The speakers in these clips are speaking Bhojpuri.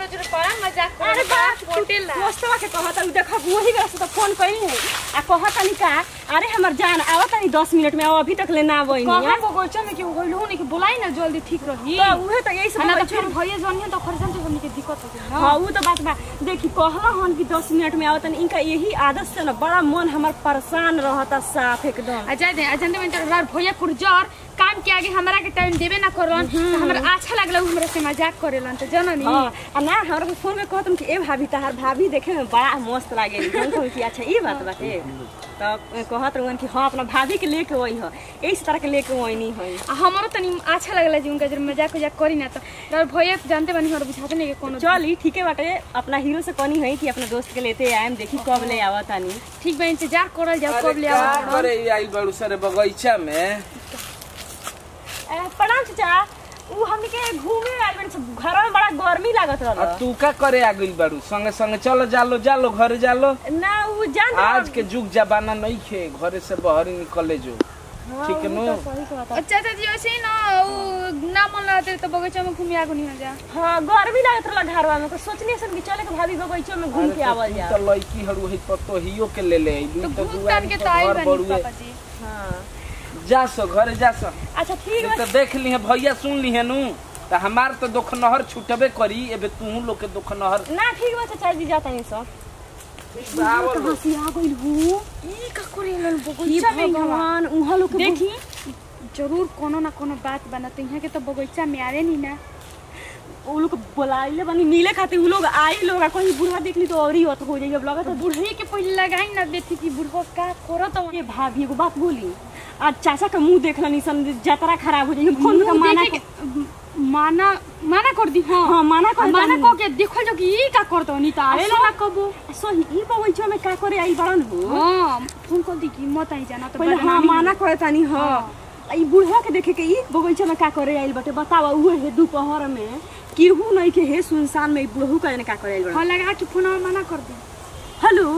रोज बड़ा मजाक कर अरे बाप होटल दोस्तवा के कहत उ देखब वही बेरा से तो फोन कइली है आ कहत तनी का अरे हमर जान आवत तनी 10 मिनट में अभी तक ले ना बइनी कहां बगोचा में केहू गइल हो नहीं कि बोलाई ना जल्दी ठीक रही तो उहे तो यही सब ना तो कहै फिर भैया जनिए तो खरसन से हमनी के दिक्कत हो गई हाँ उ तो बात बा देखी कहला हन कि 10 मिनट में आवत तनी इनका यही आदत से ना बड़ा मन हमर परेशान रहता साफ एकदम आ जाए दे अजंदे में तो भैया पुरजर काम के आगे हमरा के टाइम देबे ना करलन तो हमरा अच्छा लागला उ हमरा से मजाक करेलन तो जननी हाँ आ ना हमरा को फोन में कहतम कि ए भाभी तहार भाभी देखे में बड़ा मस्त लागे हम कहू कि अच्छा ई बात बाटे तब कहत रहन कि हाँ अपना भाभी के लेके वही ह इस तरह के लेके वही नहीं है आ हमरो तनी अच्छा लागला जी उनका जब मजाक उजाक करी ना तो और भैया जानते बानी हमरा बुझाते नहीं कि कोनो चल ई ठीके बाटे अपना हीरो से कनी है कि अपना दोस्त के लेते आएम देखी कब ले आवत तानी ठीक बा इंतजार करल जाओ अरे कब ले का आवत करे आइल बाड़ू सारे बगीचा में ए, प्रणाम चाचा उ हमनी के घूमे आइल बानी सब घर में बड़ा गर्मी लागत आ रहल तू का करे आ गइल बाड़ू संगे संगे चलो जालो जालो घर जालो ना उ जान आज के जुग जमाना नहीं खे घरे से बाहर निकले जो ठीक है नो अच्छा चाची ऐसे ही ना उ ना मन लगते तो बगीचा में घूमे आगो नहीं हो जा हाँ गर्मी लागत रहल घरवा में तो सोचनी सन कि चले के भाभी बगीचो में घूम के आवल तू जा तो लड़की हड़ू है पतोहियो के ले ले अइलू तो तो घूम दुआरी के पर तो आई घर बनी बड़ुए पापा जी हाँ जा सो घरे जा सो अच्छा ठीक बा तो देख ली है भैया सुन ली है नू तो हमार तो दोखनहर छूटबे करी एबे तू लोग के दोखनहर ना ठीक बा चाचा जी जाता नहीं सो आवल से आ गइल हो ई का करेलन ई बगीचा में हवा भगवान उहा लोग के देखी जरूर कोनो ना कोनो बात बना तो यहाँ के तो बगीचा में आवे नहीं ना उ लोग बुलाइले बनी मिले खातिर उ लोग आई लोग आ कहीं बूढ़ा देखली तो और ही होत हो जाई अब लगत तो बुढ़ई के पहले लगाई ना देखी कि बुढ़वा का करत हो ये भाभी एगो बात बोली आज चाचा का मुंह देखला निसन जतरा खराब हो जाई हम फोन का मुंह माना देखे के- माना माना कर दी हाँ हाँ माना कर माना को के देखो जो कि ई का करत हो नहीं तो आवे सो- ना कबो सही ई बगीचा में का करे आई बड़न हो हाँ फोन कर दी कि मत आई जाना तो पहले हाँ बदनामी माना करे तानी हाँ आ ई बुढ़वा के देखे के ई बगीचा में का करे आइल बटे बतावा उहे है दोपहर में केहू नहीं के है सुनसान में ई बुढ़ऊ का जाने का करे आइल बड़न हाँ लगा कि फोन मना कर दी हेलो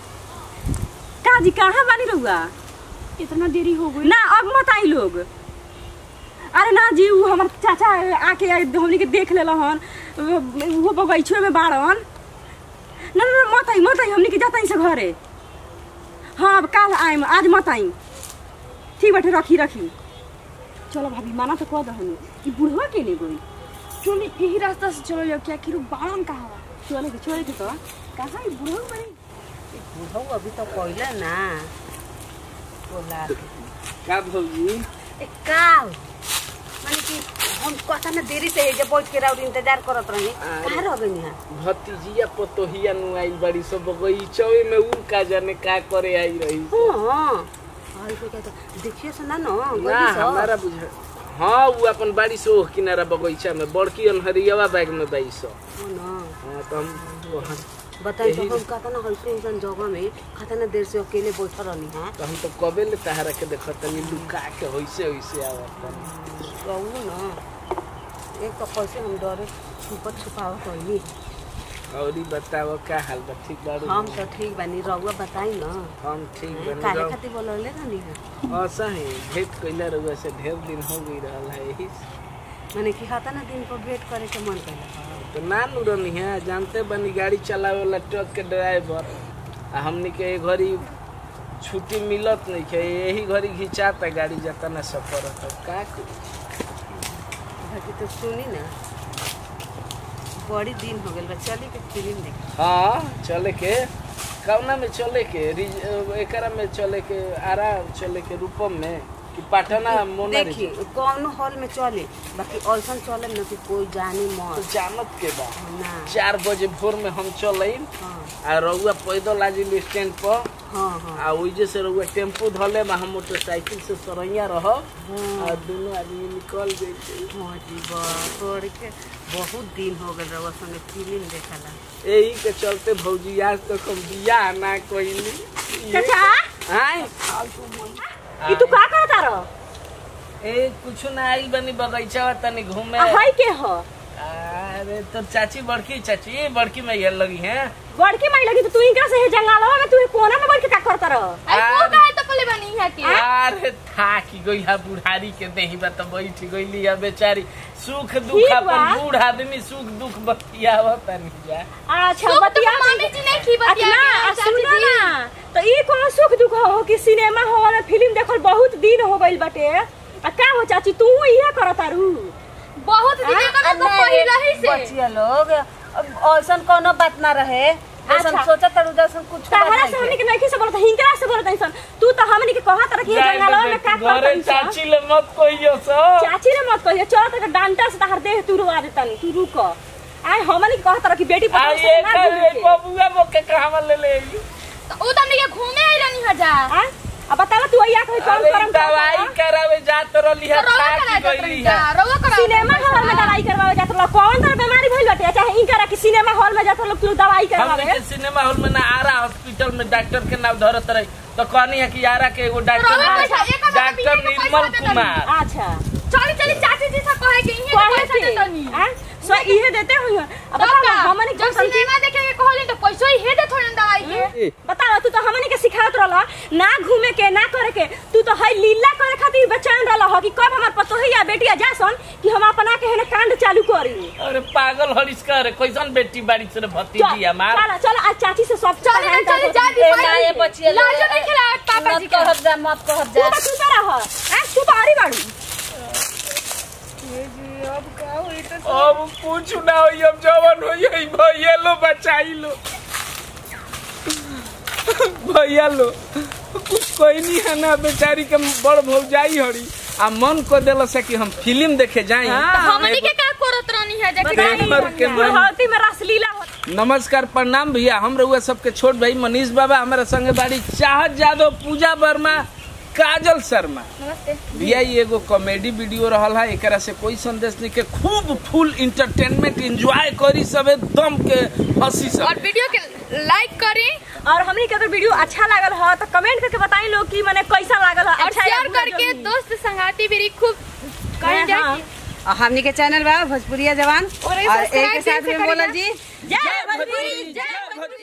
का जी कहाँ बानी रहुआ इतना देरी हो गई ना अब मत आई लोग अरे ना जी वो हमार चाचा आके हमनी के देख लेला हन वो बगीचो में बाड़न ना ना ना, मत आई मत आई हमनी के जाता से घरे हाँ अब कल आइम आज मत आई ठीक बाटे रखी रखी चलो भाभी माना तो कह दहनी कि बुढ़वा के ले गई चलो यही रास्ता से चलो जाओ क्या कि बालन का हवा चले के चले के तो कहाँ ई बुढ़वा बड़ी बुढ़ऊ अभी तो पहिले ना बोला का भौजी ए, का माने कि हम कथा ना देरी से एजे बैठ के राउर इंतजार करत रही कहाँ रह गई यहाँ भतीजिया पतोहिया नु आइल बड़ी सब बगीचवे में उ का जाने का करे आई रही हाँ आई को कहता देखिए सुना न ना गई सो। हमारा बुझा हाँ वो अपन बाड़ी से ओह किनारा बगीचा में बड़की अनहरियावा बैग में बाई सौ हो न हाँ तो हम वहाँ बताई तो यही- हम कहता ना हल्के इंसान जगह में कहता ना देर से अकेले बैठल रहनी हाँ तो हम तो कबे ले तहरा के देखत तनी लुका के होइसे होइसे आवत कहू न एक तो कैसे हम डरे छुपत छुपावत रही और ई बताओ का हाल बा ठीक बाड़ू हम तो ठीक बानी रउआ बताई न हम ठीक काहे बनी खातिर बोलौले रहनी है ऐसा ही भेंट कइला रहुआ से ढेर दिन हो गई रहल है यही से। माने कि खाता ना दिन पर भेंट करे के मन करेला तो ना नु रहनी है जानते बनी गाड़ी चलावे वाला ट्रक के ड्राइवर आ हमनी के ए घड़ी छुट्टी मिलत नहीं है यही घड़ी घिंचाता गाड़ी जाता ना सफर तो का करी? बाकी तो सुनी ना बड़ी दिन हो गए बा चली के फिल्म देख हाँ चले के कौना में चले के रिज- एकरा में चले के आरा चले के रूपम में कि पटना मोना देखी कौनो हॉल में चले बाकी ऐसा चले न कि कोई जाने तो मत जानत के बा ना चार बजे भोर में हम चल हाँ आ रउआ पैदल आजिल स्टैंड पर हाँ हाँ आ ओइजे से रउआ टेम्पू धले में हम मोटरसाइकिल से सरैया रहब आ दोनों आदमी निकल जइते हाँ जी बड़ के बहुत दिन हो गए रउआ संगे फिल्म देखला यही के चलते भौजी आज तक हम बियाह ना कइली चाचा आय ई तू का करता रह ए कुछ ना आइल बनी बगीचा तनी घूमे आ हई के ह अरे तो चाची बड़की चाची बड़की में ये लगी है बड़की माई लगी तो तू इनका से हे जंगलवा में तू कोना में बैठ के का करता रह आई वो का है तो पहले ले बनी यहाँ के अरे था कि गई बुढ़ारी के देही बा तो बैठ गईली है बेचारी सुख दुख ठीक अपन बा। बूढ़ आदमी सुख दुख बतियावत नहीं जा अच्छा सुख तो बतिया मामी जी नहीं की बतिया अच्छा के, आ, चाची सुनो जी। ना तो ई कौन सुख दुख हो कि सिनेमा हॉल में फिल्म देखल बहुत दिन हो गइल बाटे आ का हो चाची तू इहे करत तारू बहुत दिन का तो पहिला ही से बचिया लोग ऐसा कोनो बात ना रहे जैसन अच्छा। सोचत तारू जैसन कुछ तहरा से हमनी के नहीं से बोलत हिंकरा से बोलत ऐसन तू तो हमनी के कहत रह कि जाए जंगलवा तो में का बेटी, घरे करत चाची ले मत कहियो सो चाची ने मत कहिए चल तक डांटा से तहर देह तू रुआ देतनी तू रुक आय हमनी के कहत रह कि बेटी आ पता ये से ना घूमे कर के। बबुआ मोके कहवा ले ले आई? तो उ तमनी के घूमे आई रहनी हजा आ अब बतावा तू अइया कहीं कौन अरे करम दवाई करावे जात रहली है रोवा था करा कि देत गईली रही है जा रोवा करा सिनेमा हॉल में दवाई करवावे जात रह कौन तर बीमारी भइल बाटे चाहे इनकरा कि सिनेमा हॉल में जात रह तू दवाई हमने करवावे के सिनेमा हॉल में ना आरा हॉस्पिटल में डॉक्टर के नाम धरत रही तो कहनी है कि आरा के एगो डॉक्टर रोवा है, पैसा, एक हजार डॉक्टर बीस के निर्मल पैसा देता कुमार अच्छा चली चली चाची जी से कहे के इहे कहे पैसा के देतनी आ सो इहे देते हुई अब तब बतावा का हमनी जब के सिनेमा देखे के कहली तो पैसो ही हे दे थोड़न दवाई के बतावा तू तो हमनी के सिखात रहल ना घूमे के ना करे के तू तो है लीला करे खातिर बेचैन रहल हो कि कब हमर पतोहिया बेटिया जासन कि हम अपना के हेने कांड चालू करी अरे पागल हरिश कर कैसन बेटी बाड़ी से भतीजी हमार चल चल आज चाची से सब चली ना चली जा दी ए ना ये बचिया लोग लाजो नहीं खिलावत पापा जी मत के कहब जा मत कहब तू जा तो तू तो रह आ तू तो आरी बाड़ू अब कुछ ना होई अब जवन होई है भैया लो बचाई लो भैया लो कुछ कोई नहीं है ना बेचारी के बड़ भौजाई हरी आ मन को दिल से कि हम फिल्म देखे जाई हाँ। हमनी के का करत रहनी है जे देवर के मन बुढ़ौती में रसलीला हो नमस्कार प्रणाम भैया हम रहुआ सबके छोट भाई मनीष बाबा हमारे संगे बाड़ी चाहत यादव पूजा वर्मा काजल शर्मा नमस्ते भैया ये एगो कॉमेडी वीडियो रहल है एकरा से कोई संदेश नहीं के खूब फुल इंटरटेनमेंट एंजॉय करी सबे दम के हंसी और सब वीडियो के लाइक करी और हमनी के अगर वीडियो अच्छा लागल हो तो कमेंट करके बताई लोग कि माने कैसा लागल हो और अच्छा या शेयर बुरा करके जो भी। दोस्त संगाती भी खूब कहीं जाए हाँ। और हमनी के चैनल बा भोजपुरिया जवान और ये और सब्सक्राइब एक के साथ कैसे में बोला करेगा? जी जय भोजपुरी जय भोजपुरी